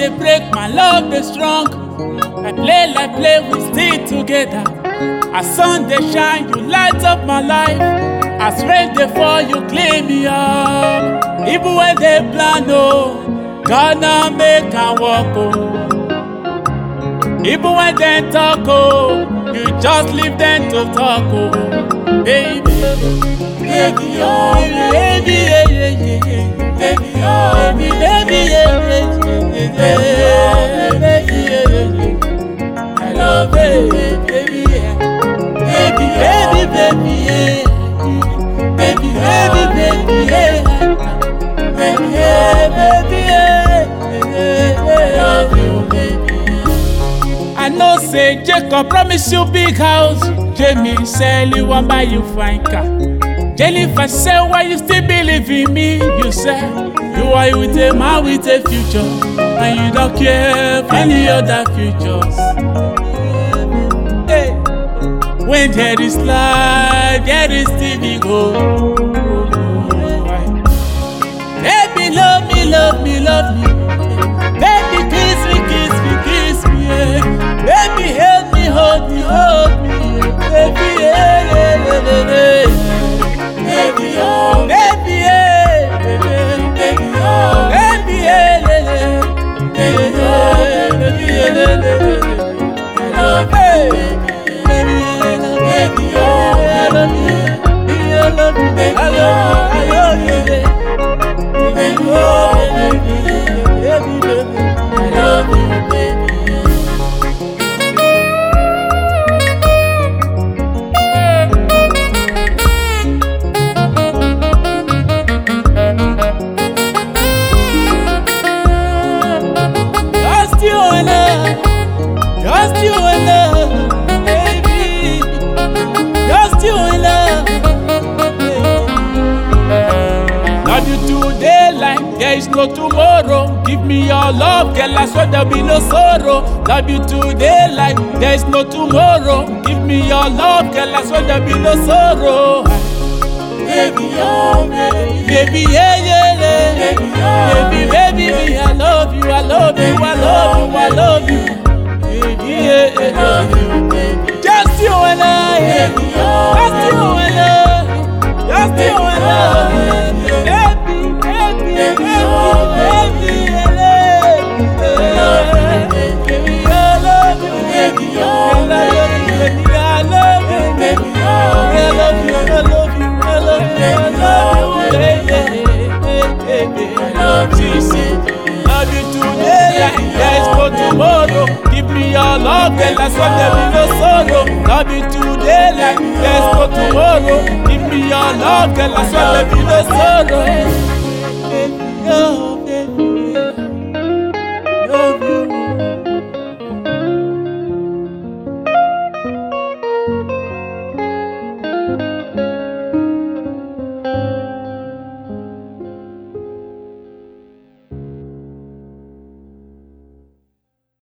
dey break, my love dey strong. I play like play, we still together. As sun dey shine, you light up my life. As rain dey fall, you clean me up. Even when they plan, oh, God now make am work, oh. Even when they talk, oh, you just leave them to talk, oh, baby. Baby, oh, baby, yeah, yeah, yeah, yeah. Baby, oh, baby, baby, yeah, yeah, yeah, yeah, baby, yeah, yeah, yeah. I love you, baby, yeah. Baby, baby, baby, yeah. Baby, baby, baby, yeah. Baby, yeah, baby, yeah. I love you, baby. I know say Jacob promise you big house. Jamie sell you one buy you fine car. Jennifer say why you still believe in me? You say you are with a man with a future, and you don't care for any other futures. Hey. When there is life, there is still hope. Baby, love me, love me, love me. Baby, kiss me, kiss me, kiss me. Yeah. Baby, help me, hold me, hold me. Yeah. Baby, yeah, yeah, yeah, yeah, yeah. Baby, oh, baby, yeah, baby, baby, oh, baby, yeah, yeah, yeah. Baby, oh, baby, yeah, yeah, yeah, yeah. I love you, baby, baby, oh, I love you, baby, I love you, baby, I love you, I love you, baby. Baby, oh, baby, baby, baby, I love you, baby. Just you and I, just you and I, baby. Just you and I. Love you today like there is no tomorrow. Give me your love, girl, I swear there'll be no sorrow. Love you today like there is no tomorrow. Give me your love, girl, I swear there'll be no sorrow. Baby, oh, baby, baby, yeah, yeah, yeah. Baby, oh, baby, baby, me, I love you, I love you, I love you, I love you. Baby, yeah, I love you, baby. Just you and I, yeah. Just you and I, just you and I. Baby, baby, baby, baby, I love you, baby, I love you, baby, I love you, baby, I love you, baby, I love you, I love you, I love you, I love you, baby, baby, I love you, love you today like there is no tomorrow. Give me your love, girl, that's why there be no sorrow. Love you today like there is no tomorrow. Give me your love, girl, that's why there be no sorrow. Baby, oh.